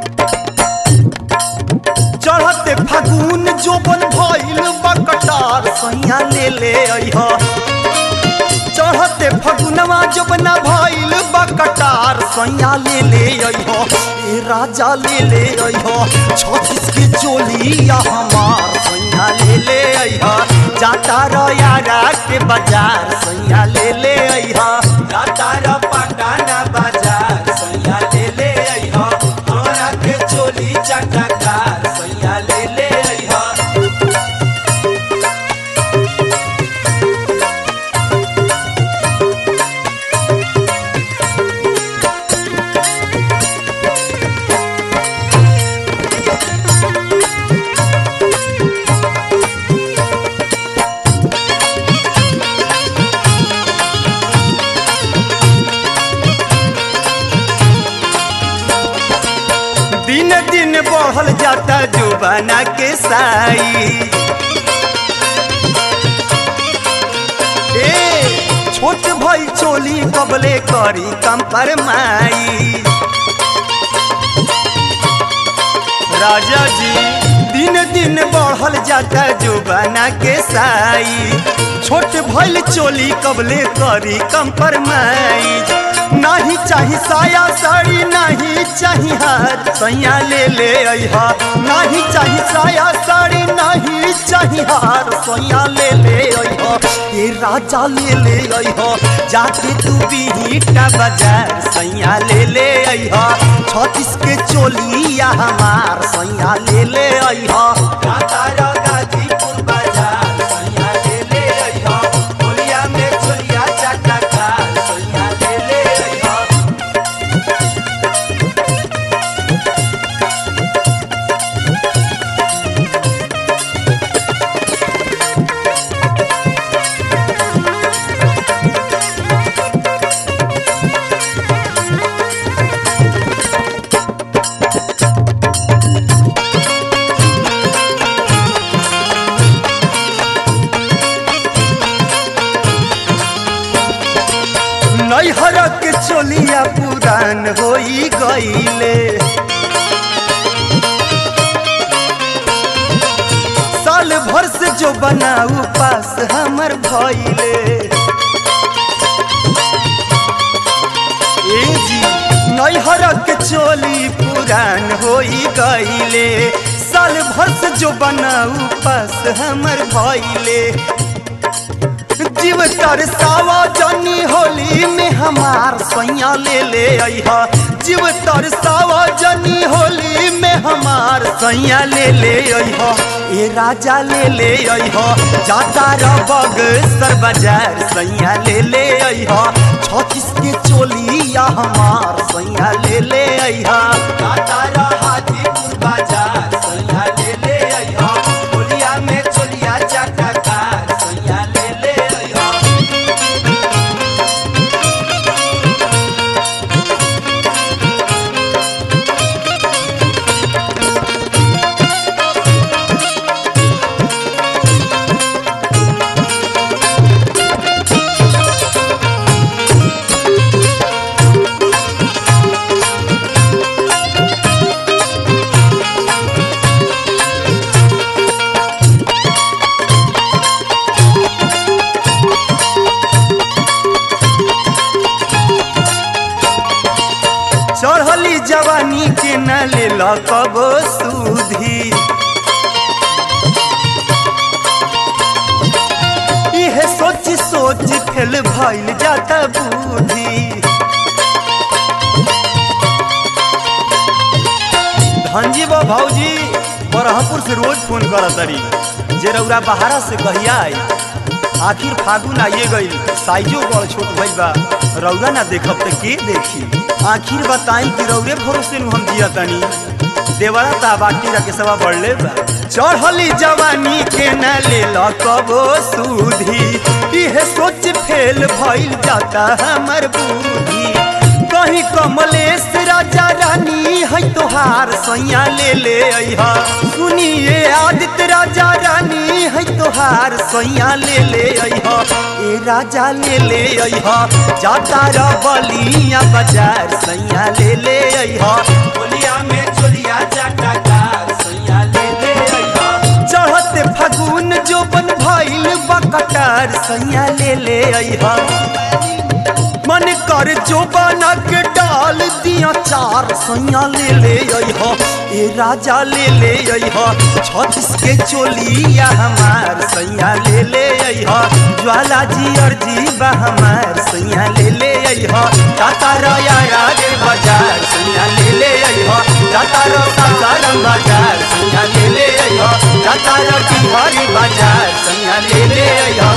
चढ़ते फागुन जोबन भइल बकटार सैया ले ले अइह चढ़ते फगुनवा जोबना भइल बकटार सैया ले ले अइह ए राजा ले ले अइह छत्तीस के चोलिया हमार सैया ले ले अइह जाता रयारा के बाजार सैया ले ले अइह जाता र पटाना बाजार सैया ले ले अइह हमरा के चोली चटकार सैया ले ले अइह दिन दिन बढ़ल जाता जुबाना के साई ए छोट भई चोली कबले करी कम पर माई राजा जी दिन दिन बढ़ल जाता जुबाना के साई छोट भइल चोली कबले करी कम पर माई नाही चाही साया साड़ी नाही चाही हार सैया ले ले अइहा नाही चाही साया साड़ी नाही चाही हार सैया ले ले अइहा ये राजा ले ले अइहा जाके तू बीटा बाजार सैया ले ले अइहा छत्तीस के चोलिया हमार सैया ले ले अइहा जाता रा गाजीपुर बाजार सैया ले ले अइहा चोलिया में चोलिया चटकार सैया ले ले अइहा नैहर के चोलिया पुरान होई गईले साल भर से जो बनाऊ पास हमर भइले ए जी नैहर के चोली पुरान होई गईले साल भर से जो बनाऊ पास हमर भइले जीव तरसावा जनी होली में हमार सैया ले ले अइहा जीव तरसावा जनी होली में हमार सैया ले ले अइहा ए राजा ले ले अइहा जाता रबग सर बाजार सैया ले ले अइहा छत्तीस के चोलिया हमार सैया ले ले अइहा जाता रह हाजीपुर बाजार सैया ले ले अइहा चोलिया में चोलिया चटकार सैया ले ले अइहा चढ़ली जवानी के न ले कबो सुधी इहे सोच सोच फेल भइल जाता बुद्धि धनजी बा भौजी बरहपुर से रोज फोन करत तरी जे रउरा बहारा से कहिया आई आखिर फागुन आइए गई साइजो बड़ छोट भइल बा रउरा ना देखब त के देखी आखिर बताई कि रउरे भरोसे नु हम जिया तनी देवरा ता बाटी रखे सवा बढ़ले बा चढ़ली जवानी के न ले कबो सूधी इहे सोच फेल भइल जाता हमर बूढ़ी कहीं कमलेश राजा रानी है तोहार सैया ले ले अइहा सुनिए आदित्य राजा रानी है तोहार सैया ले ले अइहा ए राजा ले ले अइहा जाता र बलिया बाजार सैया ले ले अइहा बोलिया में चोलिया चटकार सैया ले ले अइहा चढ़ते फागुन जो बन भइल बकटार सैया ले ले अइहा मन कर जो बना के डाल दिया चार सैया ले ले अइहा ए राजा ले ले अइहा छत्तीस के चोलिया हमार सैया ले ले अइहा ज्वाला जी अर्जी बा हमार सैया ले ले अइहा टाटा रया रे बाजार सैया ले ले अइहा टाटा रो सासाराम बाजार सैया ले ले अइहा टाटा रो बिहारी बाजार सैया ले ले अइहा